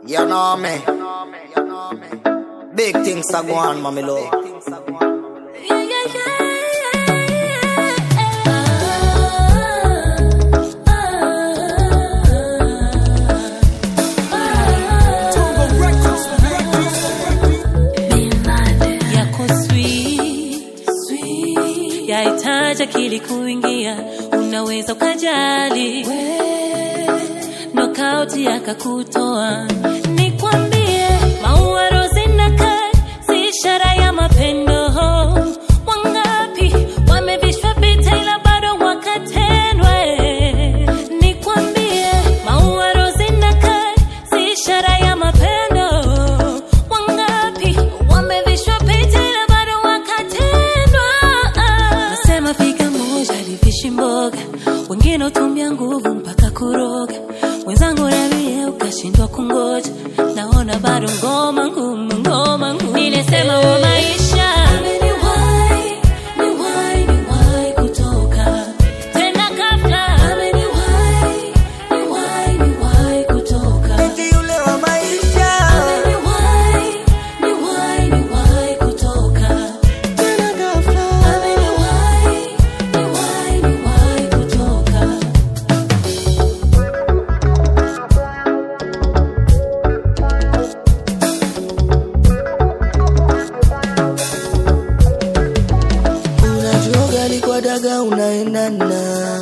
You know me. Big things are going on, mommy love. Yeah, yeah, yeah, yako sweet, sweet. yahitaji akili kuingia unaweza ukajali nokauti yakakutoa nikwambie maua rozi na kadi si ishara ya mapendo wangapi wamevishwa vita ila bado wakatendwe nikwambie maua rozi na kadi si ishara ya mapendo wangapi wamevishwa vita ila bado wakatendwa nasema fika moja livishi mboga wengine utumia nguvu mpaka kuroga mwenzangu nabie ukashindwa kungoja naona bado ngoma ngumu ngoma ngumu nilisema wa maisha Ameniwahi, niwahi, niwahi kutoka. Tena ghafla. Ameniwahi, niwahi, niwahi kutoka. Eti yule wa maisha. Ameniwahi, niwahi, niwahi kutoka. Tena ghafla. Ameniwahi, niwahi, niwahi kutoka. Unajua gali kwa daga unaendana.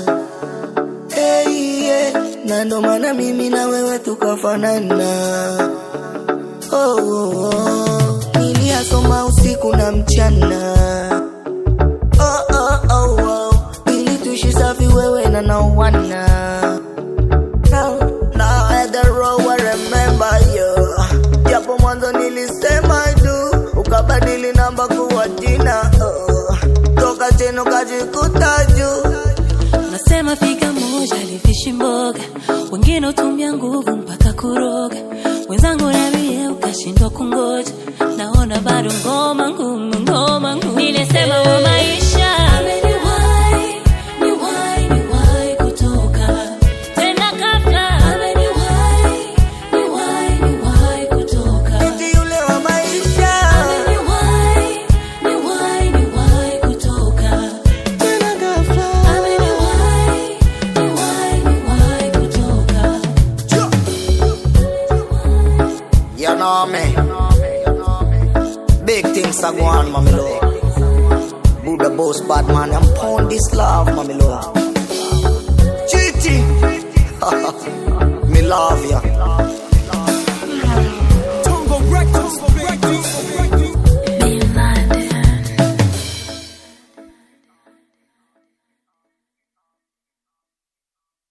Hey, yeah. Na ndo maana mimi na wewe tukafanana. Oh, oh, oh. Niliyasoma usiku na mchana. Oh, oh, oh, oh. Ili tuishi safi wewe na naowana. Now, now at the road I remember you. Japo mwanzo nilisema tu, ukabadili namba kuwa jina. Oh. Toka chini ukajikuta juu. nasema fika moja livishi mboga wengine utumia nguvu mpaka kuroga mwenzangu nabie ukashindwa kungoja naona bado ngoma ngumu ngoma ngumu nilisema wa maisha Ameniwahi, niwahi, niwahi kutoka. Tena ghafla. Ameniwahi, niwahi, niwahi kutoka. Eti yule wa maisha. Ameniwahi, niwahi, niwahi kutoka. Tena ghafla. Ameniwahi, niwahi, niwahi kutoka. You know me. Big things are going on, mommy love. Buddha boss, bad man, I'm pound this love, mommy love. Chitty. me love ya.